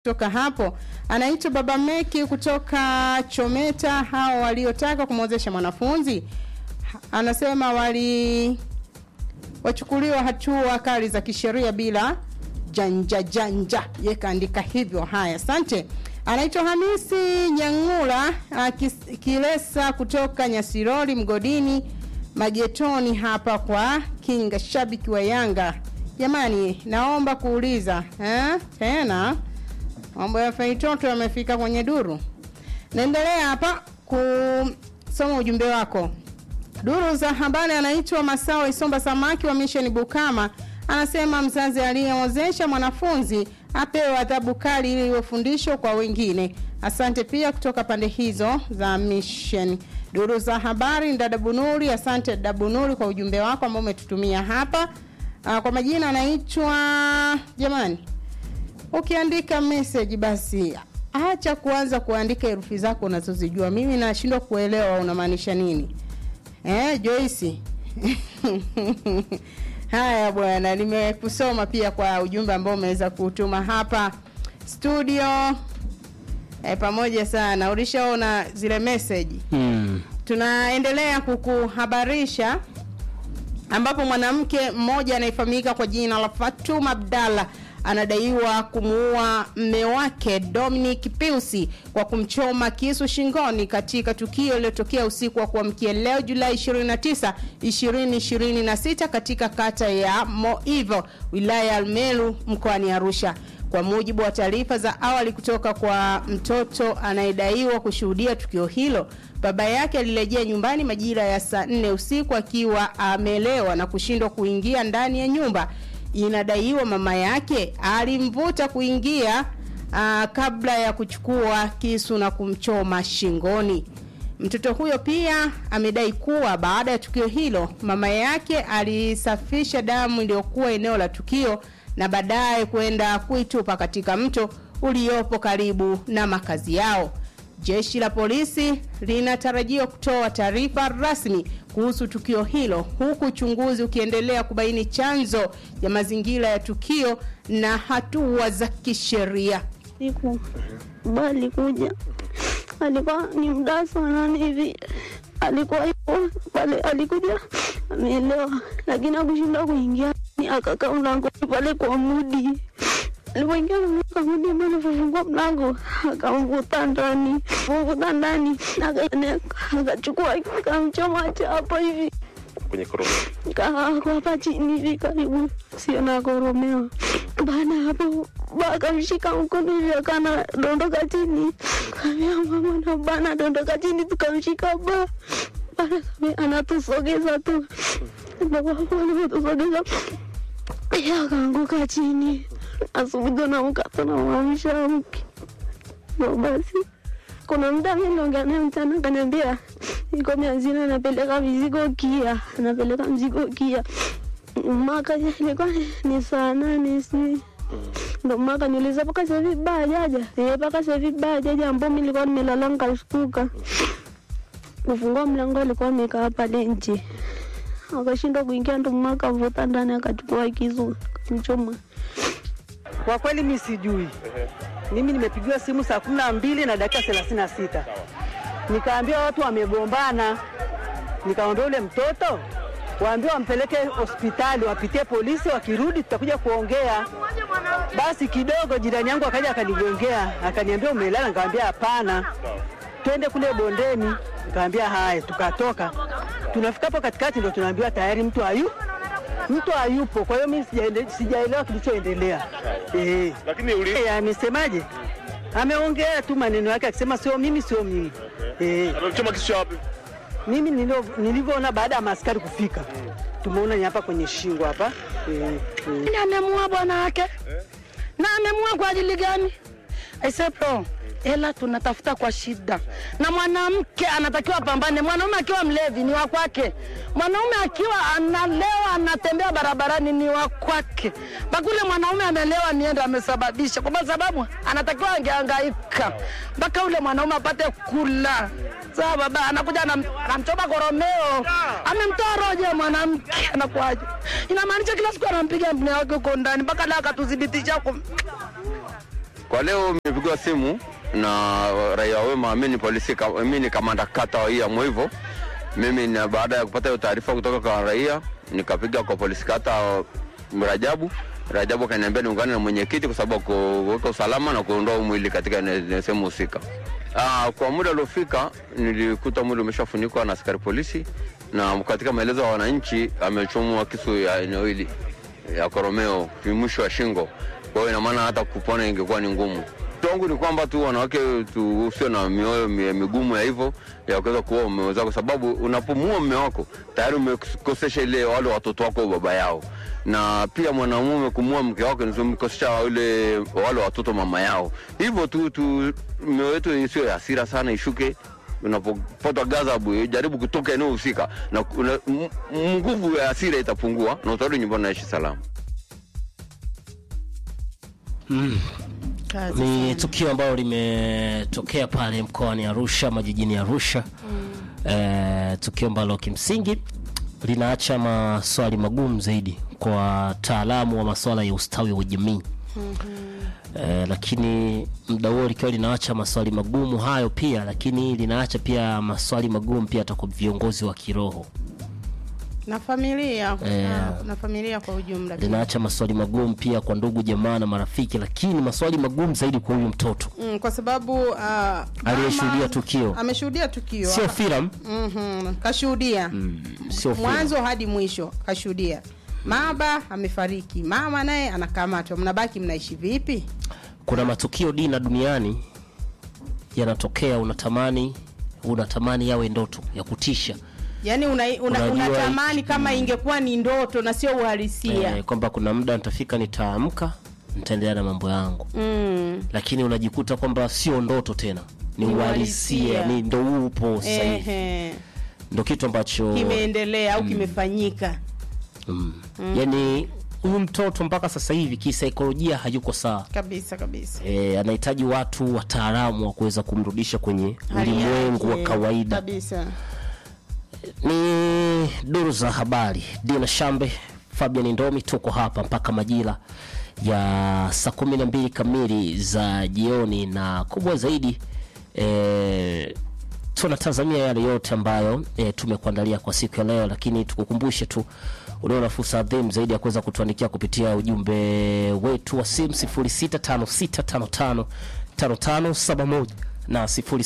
kutoka hapo anaitwa Baba Meki kutoka Chometa. Hao waliotaka kumwozesha mwanafunzi ha- anasema wali wachukuliwa hatua kali za kisheria bila janja janja. Ye kaandika hivyo. Haya, asante. Anaitwa Hamisi Nyang'ula akis- Kilesa kutoka Nyasirori Mgodini Magetoni hapa kwa Kinga, shabiki wa Yanga. Jamani, naomba kuuliza eh, tena mambo ya Feitoto yamefika kwenye duru. Naendelea hapa kusoma ujumbe wako. Duru za habari anaitwa Masawa Isomba Samaki wa Mission Bukama anasema mzazi aliyeozesha mwanafunzi apewe adhabu kali ili iwe fundisho kwa wengine. Asante pia kutoka pande hizo za Mission. Duru za habari dada Bunuri, asante dada Bunuri kwa ujumbe wako ambao umetutumia hapa. Ah, Kwa majina anaitwa jamani, ukiandika message basi acha kuanza kuandika herufi zako unazozijua. Mimi nashindwa kuelewa unamaanisha nini. Eh, Joyce. Haya bwana, nimekusoma pia kwa ujumbe ambao umeweza kutuma hapa studio. Eh, pamoja sana. Ulishaona zile message? Mm. Tunaendelea kukuhabarisha ambapo mwanamke mmoja anayefahamika kwa jina la Fatuma Abdalla anadaiwa kumuua mme wake Dominic Piusi kwa kumchoma kisu shingoni katika tukio lililotokea usiku wa kuamkia leo Julai 29, 2026 katika kata ya Moivo, wilaya ya Almelu mkoani Arusha. Kwa mujibu wa taarifa za awali kutoka kwa mtoto anayedaiwa kushuhudia tukio hilo, baba yake alirejea nyumbani majira ya saa nne usiku akiwa amelewa na kushindwa kuingia ndani ya nyumba. Inadaiwa mama yake alimvuta kuingia aa, kabla ya kuchukua kisu na kumchoma shingoni. Mtoto huyo pia amedai kuwa baada ya tukio hilo mama yake alisafisha damu iliyokuwa eneo la tukio na baadaye kwenda kuitupa katika mto uliopo karibu na makazi yao. Jeshi la polisi linatarajiwa kutoa taarifa rasmi kuhusu tukio hilo huku uchunguzi ukiendelea kubaini chanzo ya mazingira ya tukio na hatua za kisheria. siku ba alikuja alikuwa ni mdaa saa nane hivi alikuwa yupo pale alikuja ameelewa lakini akushinda kuingia Ni akakaa mlangoni pale kwa mudi alipoingia kwa mudi ambaye alifungua mlango akamvuta ndani kumvuta ndani aka- akachukua akamchoma hapo hivi kwenye koromeo. Ka- kwa hapa chini hivi karibu sio na koromeo. Baada ya hapo ba- akamshika mkono hivi akana dondoka chini, kaambia mama na bana dondoka chini, tukamshika ba baada ya anatusogeza tu Ndio hapo anatusogeza yeye akaanguka chini. Asubuhi tunaamka tunamwamsha mke ndo basi kuna muda mimi naongea naye mchana akaniambia iko mianzini anapeleka mizigo kia anapeleka mzigo kia maka ilikuwa ni saa nane si ndo maka niuliza mpaka sasa hivi baa jaja eh mpaka sasa hivi baa jaja ambao mimi nilikuwa nimelala nikashtuka kufungua mlango alikuwa amekaa pale nje akashindwa kuingia ndo maka avuta ndani akachukua kisu akamchoma Kwa kweli mi sijui. Mimi nimepigiwa simu saa kumi na mbili na dakika thelathini na sita nikaambia watu wamegombana, nikaambia ule mtoto waambie wampeleke hospitali, wapitie polisi, wakirudi tutakuja kuongea. Basi kidogo jirani yangu akaja akanigongea, akaniambia umelala, nikamwambia hapana, twende kule bondeni. Nikamwambia haya, tukatoka. Tunafika hapo katikati, ndo tunaambiwa tayari mtu hayu mtu hayupo. Kwa hiyo mimi sijaende- sijaelewa kilichoendelea. Eh, Lakini uli Eh, amesemaje? Ameongea tu maneno yake akisema sio mimi, sio mimi. Eh, amemchoma kisu cha wapi? mimi nilio- nilivyoona baada ya maaskari kufika, tumeona ni hapa kwenye shingo hapa. Eh, eh. Nani amemua bwana wake na amemua kwa ajili gani? Aisepo ela tunatafuta kwa shida, na mwanamke anatakiwa apambane. Mwanaume akiwa mlevi ni wa kwake, mwanaume akiwa analewa anatembea barabarani ni wa kwake. Bakule mwanaume amelewa nienda amesababisha, kwa sababu anatakiwa angehangaika mpaka ule mwanaume apate kula. Sawa baba, anakuja anam- anamchoma koromeo, amemtoa roho ya mwanamke, anakuaje? Inamaanisha kila siku anampiga mme wake huko ndani mpaka leo akatudhibitisha huko Kwa leo nimepigiwa simu na raia wema, mimi ni polisi, ka- mimi ni kamanda kata hii ya Mwivo. Mimi na baada ya kupata hiyo taarifa kutoka kwa raia, nikapiga kwa polisi kata Rajabu. Rajabu akaniambia niungane na mwenyekiti kwa sababu ya kuweka usalama na kuondoa huu mwili katika ene- sehemu husika. Ah, kwa muda uliofika nilikuta mwili umeshafunikwa na askari polisi, na katika maelezo ya wananchi amechomwa kisu ya eneo hili ya koromeo mwisho wa shingo. Kwa hiyo ina maana hata kupona ingekuwa ni ngumu. Wangu ni kwamba tu wanawake tu usio na mioyo mi- migumu ya hivyo ya kuweza kuoa mume wako, kwa sababu unapomuoa mume wako tayari umekosesha ile wale watoto wako baba yao, na pia mwanamume kumuoa mke wako ni umekosesha wale wale watoto mama yao. Hivyo tu tu mioyo yetu isiyo ya hasira sana, ishuke unapopata ghadhabu jaribu kutoka eneo husika na kuna- m- m- nguvu ya hasira itapungua na utarudi nyumbani naishi salama. Kazi ni sana. tukio ambalo limetokea pale mkoani Arusha majijini Arusha eh, tukio ambalo kimsingi linaacha maswali magumu zaidi kwa wataalamu wa masuala ya ustawi wa jamii eh, lakini muda huo likiwa linaacha maswali magumu hayo pia, lakini linaacha pia maswali magumu pia hata kwa viongozi wa kiroho na familia Eh. na, na familia kwa ujumla pia. linaacha maswali magumu pia kwa ndugu jamaa na marafiki, lakini maswali magumu zaidi kwa huyu mtoto mm, kwa sababu uh, Aliyeshuhudia mama tukio. ameshuhudia tukio sio filamu mm-hmm. kashuhudia sio filamu. mwanzo hadi mwisho kashuhudia baba amefariki mama naye anakamatwa mnabaki mnaishi vipi kuna matukio dina duniani yanatokea unatamani unatamani yawe ndoto ya kutisha yaani una, una, Unajua unatamani kama ingekuwa ni ndoto na sio uhalisia eh, kwamba kuna muda nitafika nitaamka nitaendelea na mambo yangu mm. lakini unajikuta kwamba sio ndoto tena ni Ni uhalisia uhalisia. ni ndo upo sasa hivi Ehe. ndo kitu ambacho kimeendelea au kimefanyika mm. yani huyu mtoto mpaka sasa hivi kisaikolojia hayuko sawa kabisa kabisa e, anahitaji watu wataalamu wa kuweza kumrudisha kwenye Hali ulimwengu wa yake, kawaida kabisa ni duru za habari dina shambe fabian ndomi tuko hapa mpaka majira ya saa kumi na mbili kamili za jioni na kubwa zaidi e, tunatazamia yale yote ambayo e, tumekuandalia kwa siku ya leo lakini tukukumbushe tu unaona fursa adhimu zaidi ya kuweza kutuandikia kupitia ujumbe wetu wa simu 065655 5571 na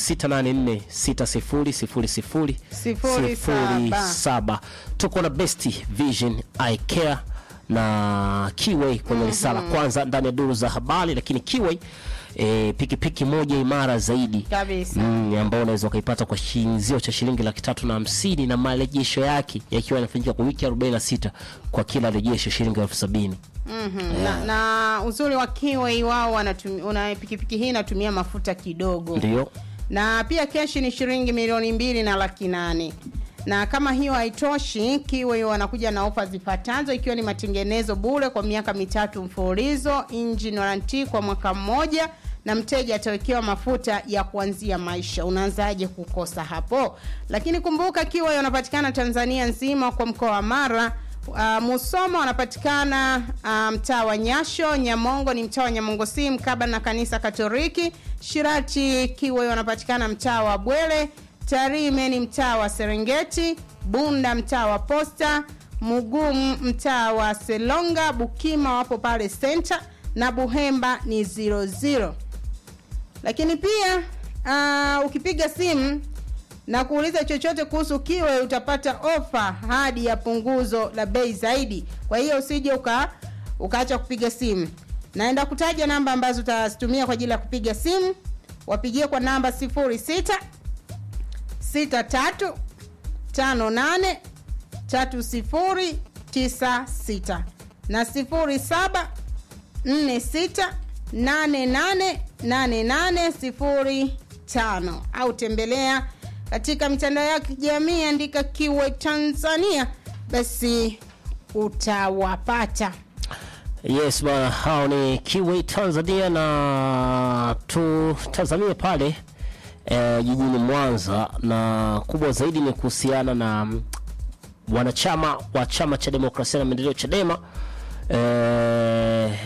0684 Sifuri saba. saba tuko na best vision eye care na kiway kwenye risala kwanza ndani ya duru za habari lakini kiway e, pikipiki moja imara zaidi kabisa mm, ambao unaweza ukaipata kwa shinzio cha shilingi laki tatu na hamsini na marejesho yake yakiwa yanafanyika kwa wiki 46 kwa kila rejesho shilingi elfu sabini Mhm. na, na uzuri wa kiwei wao wanatumia una pikipiki hii inatumia mafuta kidogo ndio na pia keshi ni shilingi milioni mbili na laki nane na kama hiyo haitoshi kiwe wanakuja na ofa zifuatazo ikiwa ni matengenezo bure kwa miaka mitatu mfululizo engine warranty kwa mwaka mmoja na mteja atawekewa mafuta ya kuanzia maisha unaanzaje kukosa hapo lakini kumbuka kiwa wanapatikana tanzania nzima kwa mkoa wa mara Uh, Musoma wanapatikana uh, mtaa wa Nyasho, Nyamongo ni mtaa wa Nyamongo si mkaba na kanisa Katoliki, Shirati Kiwe wanapatikana mtaa wa Bwele, Tarime ni mtaa wa Serengeti, Bunda mtaa wa Posta, Mugumu mtaa wa Selonga, Bukima wapo pale center na Buhemba ni 00 lakini pia uh, ukipiga simu na kuuliza chochote kuhusu kiwe utapata ofa hadi ya punguzo la bei zaidi kwa hiyo usije uka ukaacha kupiga simu naenda kutaja namba ambazo utazitumia kwa ajili ya kupiga simu wapigie kwa namba 06 63 58 3096 na 07 46888805 au tembelea katika mitandao ya kijamii andika kiwe tanzania basi utawapata yes bana hao ni kiway tanzania na tutazamie pale eh, jijini mwanza na kubwa zaidi ni kuhusiana na mm, wanachama wa chama cha demokrasia na maendeleo chadema eh,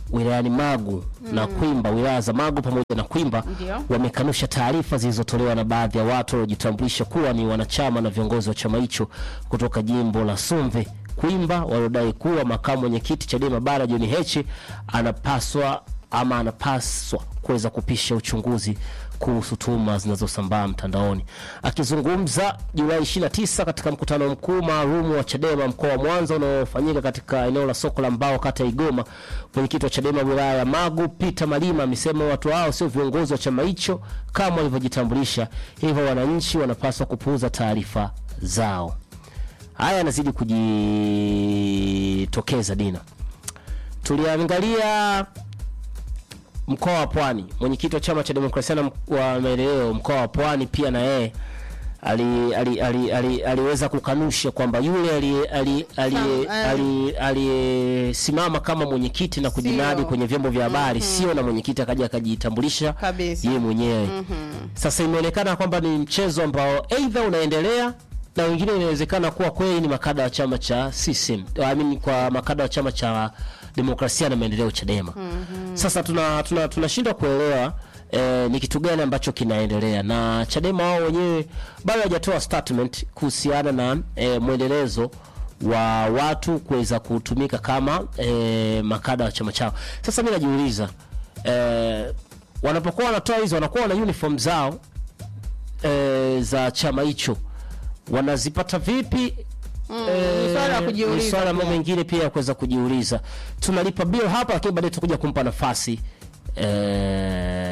wilayani Magu na Kwimba, wilaya za Magu pamoja na Kwimba Ndio. wamekanusha taarifa zilizotolewa na baadhi ya watu waliojitambulisha kuwa ni wanachama na viongozi wa chama hicho kutoka jimbo la Sumve Kwimba, waliodai kuwa makamu mwenyekiti Chadema Bara John Heche anapaswa ama anapaswa kuweza kupisha uchunguzi kuhusu tuhuma zinazosambaa mtandaoni. Akizungumza Julai 29 katika mkutano mkuu maalum wa Chadema mkoa wa Mwanza unaofanyika katika eneo la soko la mbao kata ya Igoma, mwenyekiti wa Chadema wilaya ya Magu Peter Malima amesema watu hao sio viongozi wa chama hicho kama walivyojitambulisha, hivyo wananchi wanapaswa kupuuza taarifa zao. Haya yanazidi kujitokeza Dina. Tuliangalia mkoa wa Pwani, mwenyekiti wa chama cha demokrasia na wa maendeleo mkoa wa Pwani pia na yeye ali, ali, ali, ali, aliweza kukanusha kwamba yule aliye- ali- aliye- Sam- eh. ali- aliyesimama kama mwenyekiti na kujinadi Sio. kwenye vyombo vya habari sio, na mwenyekiti akaja akajitambulisha Kabisa. yeye mwenyewe. Sasa imeonekana kwamba ni mchezo ambao aidha unaendelea na wengine inawezekana kuwa kweli ni makada wa chama cha CCM, I mean kwa makada wa chama cha demokrasia na maendeleo Chadema. Sasa tuna tuna tunashindwa kuelewa eh, ni kitu gani ambacho kinaendelea na Chadema wao wenyewe bado hawajatoa statement kuhusiana na eh, mwendelezo wa watu kuweza kutumika kama eh, makada wa chama chao. Sasa mimi najiuliza eh, wanapokuwa wanatoa hizo wanakuwa na uniform zao e, za chama hicho wanazipata vipi? ni swala la kujiuliza ni swala mambo pia. mengine pia ya kuweza kujiuliza. Tunalipa bill hapa, lakini baadaye tutakuja kumpa nafasi e,